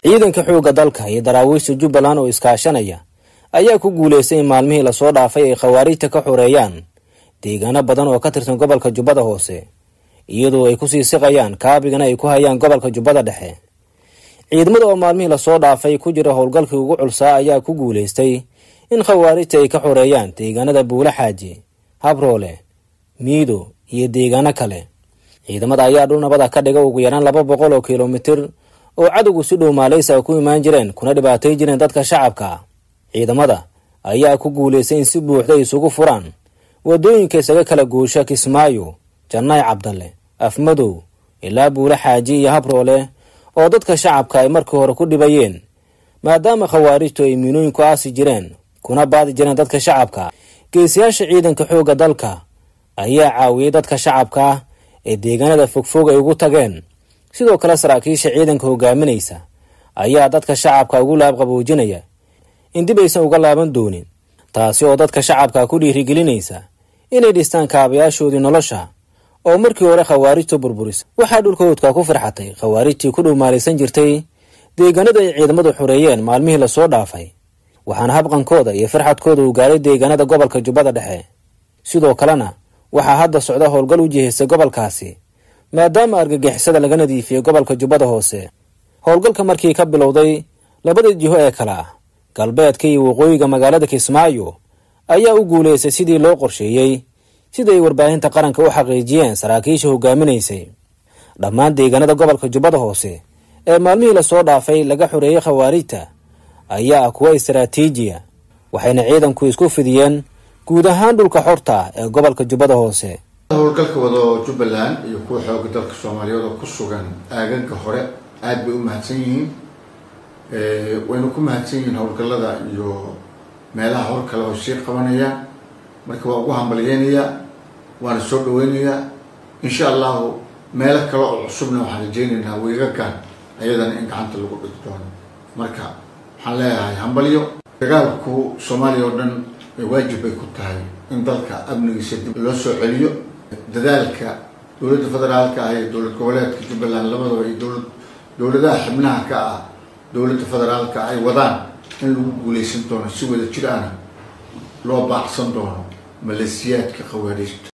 ciidanka xoogga dalka iyo daraawiishta jubbaland oo iskaashanaya ayaa ku guulaystay in maalmihii lasoo dhaafay ay khawaarijta ka xoreeyaan deegaano badan oo ka tirsan gobolka jubbada hoose iyadoo ay kusii siqayaan kaabigana ay ku hayaan gobolka jubbada dhexe ciidamada oo maalmihii lasoo dhaafay ku jira howlgalkii ugu culsaa ayaa ku guulaystay in khawaarijta ay ka xoreeyaan deegaanada buule xaaji habroole miido iyo deegaano kale ciidamada ayaa dhul nabada ka dhiga ugu yaraan laba boqol oo kilomitir oo cadowgu si dhow maaleysa ku imaan jireen kuna dhibaatay jireen dadka shacabka ciidamada ayaa ku guulaystay in si buuxda isugu furaan wadooyinka isaga kala guusha kismaayo jannaay cabdalle afmadow ilaa buule xaaji iyo habroole oo dadka shacabka ay markii hore ku dhibayeen maadaama khawaarijtu ay miinooyinku aasi jireen kuna baadi jireen dadka shacabka geesiyaasha ciidanka xoogga dalka ayaa caawiyey dadka shacabka ah ee deegaanada fogfog ay ugu tageen sidoo kale saraakiisha ciidanka hogaaminaysa ayaa dadka shacabka ugu laabqaboojinaya in dib aysan uga laaban doonin taasi oo dadka shacabka ku dhiirigelinaysa inay dhistaan kaabayaashoodii nolosha oo markii hore khawaarijtu burburisa waxaa dhulkoodka ku farxatay khawaarijtii ku dhowmaalaysan jirtay deegaanada ay ciidamadu xoreeyeen maalmihii lasoo dhaafay waxaana habqankooda iyo farxadkooda uu gaaray deegaanada gobolka jubbada dhexe sidoo kalena waxaa hadda socda howlgal u jihaystay gobolkaasi maadaama argagixisada laga nadiifiyey gobolka jubbada hoose howlgalka markii ka bilowday labada jiho ee kale ah galbeedka iyo waqooyiga magaalada kismaayo ayaa u guulaystay sidii loo qorsheeyey siday warbaahinta qaranka u xaqiijiyeen saraakiisha hogaaminaysay dhammaan deegaanada gobolka jubbada hoose ee maalmihii lasoo dhaafay laga xoreeyey khawaarijta ayaa ah kuwa istaraatiijiya waxayna ciidanku isku fidiyeen guud ahaan dhulka xorta ah ee gobolka jubbada hoose howlgalka wado jubbaland iyo kuwa xooga dalka soomaaliyeed oo ku sugan aagaga hore aada bay u mahadsan yihiin wayna ku mahadsan yihiin howlgallada iyo meelaha hor kale oo sii qabanayaan marka waa ugu hambalyeynayaa waana soo dhaweynayaa insha allahu meelo kale oo cusubna waxaan rajeynaynaa wiigagan ayadana in gacanta lagu dhigi doono marka waxaan leeyahay hambalyo dagaalku soomaaliya oo dhan waajib bay ku tahay in dalka amnigiisa dib loo soo celiyo dadaalka dowladda federaalka ah iyo dowlad goboleedka jubbaland labadaba iyo dowlad dowladaha xibnaha ka ah dowladda federaalka ay wadaan in lagu guuleysan doono si wada jir ahna loo baacsan doono maleesiyaadka khawaariijta